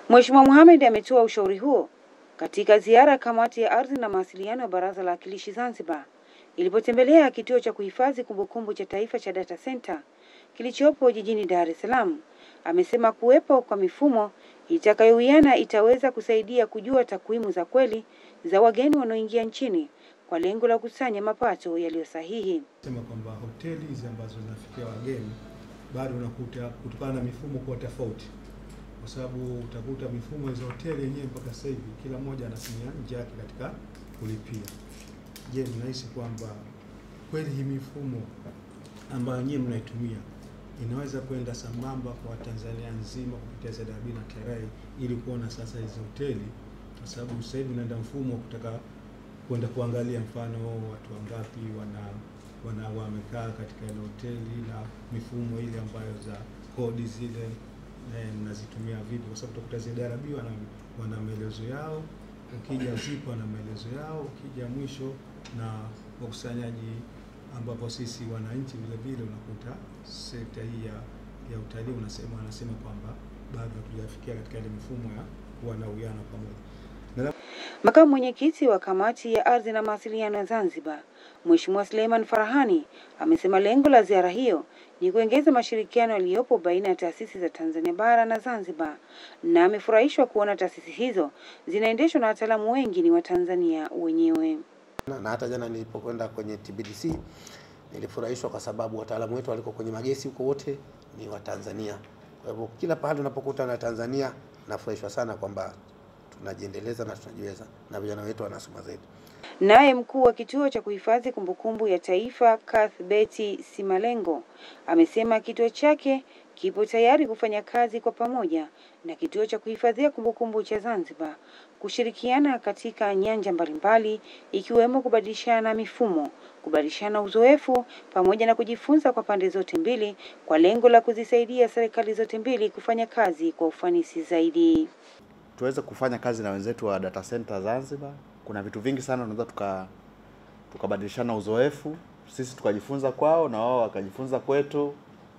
Mheshimiwa Mohamed ametoa ushauri huo katika ziara ya kamati ya ardhi na mawasiliano ya Baraza la Wawakilishi Zanzibar ilipotembelea kituo cha kuhifadhi kumbukumbu cha taifa cha Data Center kilichopo jijini Dar es Salaam. Amesema kuwepo kwa mifumo itakayowiana itaweza kusaidia kujua takwimu za kweli za wageni wanaoingia nchini kwa lengo la kukusanya mapato yaliyo sahihi. Sema kwamba hoteli hizi ambazo zinafikia wageni bado unakuta kutokana na mifumo kuwa tofauti, kwa sababu utakuta mifumo hizo hoteli yenyewe mpaka sasa hivi kila mmoja anatumia njia yake katika kulipia. Je, mnahisi kwamba kweli hii mifumo ambayo nyinyi mnaitumia inaweza kwenda sambamba kwa Tanzania nzima kupitia ZRB na TRA ili kuona sasa hizo hoteli, kwa sababu sasa hivi unaenda mfumo wa kutaka kwenda kuangalia mfano watu wangapi wana wana wamekaa katika ile hoteli na mifumo ile ambayo za kodi zile eh, mnazitumia vipi? Kwa sababu utakuta ZRB wana, wana maelezo yao, ukija ZIP wana maelezo yao, ukija mwisho na wakusanyaji ambapo sisi wananchi vile vile unakuta sekta hii ya, ya utalii unasema wanasema kwamba bado hatujafikia katika ile mifumo ya kuwa na uwiano pamoja. Na Makamu mwenyekiti wa kamati ya ardhi na mawasiliano ya Zanzibar, Mheshimiwa Suleiman Farahani amesema lengo la ziara hiyo ni kuongeza mashirikiano yaliyopo baina ya taasisi za Tanzania bara na Zanzibar, na amefurahishwa kuona taasisi hizo zinaendeshwa na wataalamu wengi ni Watanzania wenyewe. na na hata jana nilipokwenda kwenye TBDC nilifurahishwa kwa sababu wataalamu wetu waliko kwenye magesi huko wote ni Watanzania. Kwa hivyo kila pahali unapokuta na Tanzania nafurahishwa sana kwamba tunajiendeleza na tunajiweza na vijana wetu wanasoma zaidi. Naye mkuu wa kituo cha kuhifadhi kumbukumbu ya taifa Cuthbert Simalengo amesema kituo chake kipo tayari kufanya kazi kwa pamoja na kituo cha kuhifadhia kumbukumbu cha Zanzibar kushirikiana katika nyanja mbalimbali ikiwemo kubadilishana mifumo, kubadilishana uzoefu pamoja na kujifunza kwa pande zote mbili kwa lengo la kuzisaidia serikali zote mbili kufanya kazi kwa ufanisi zaidi. tuweze kufanya kazi na wenzetu wa data center Zanzibar. Kuna vitu vingi sana tunaweza tuka tukabadilishana uzoefu, sisi tukajifunza kwao na wao wakajifunza kwetu,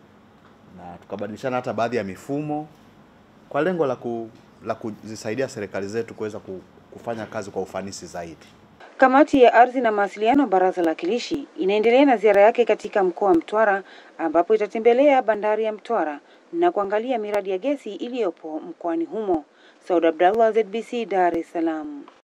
na tukabadilishana hata baadhi ya mifumo kwa lengo la ku, la kuzisaidia serikali zetu kuweza ku- kufanya kazi kwa ufanisi zaidi. Kamati ya ardhi na mawasiliano Baraza la Wawakilishi inaendelea na ziara yake katika mkoa wa Mtwara ambapo itatembelea bandari ya Mtwara na kuangalia miradi ya gesi iliyopo mkoani humo. Saud Abdallah, ZBC, Dar es Salaam.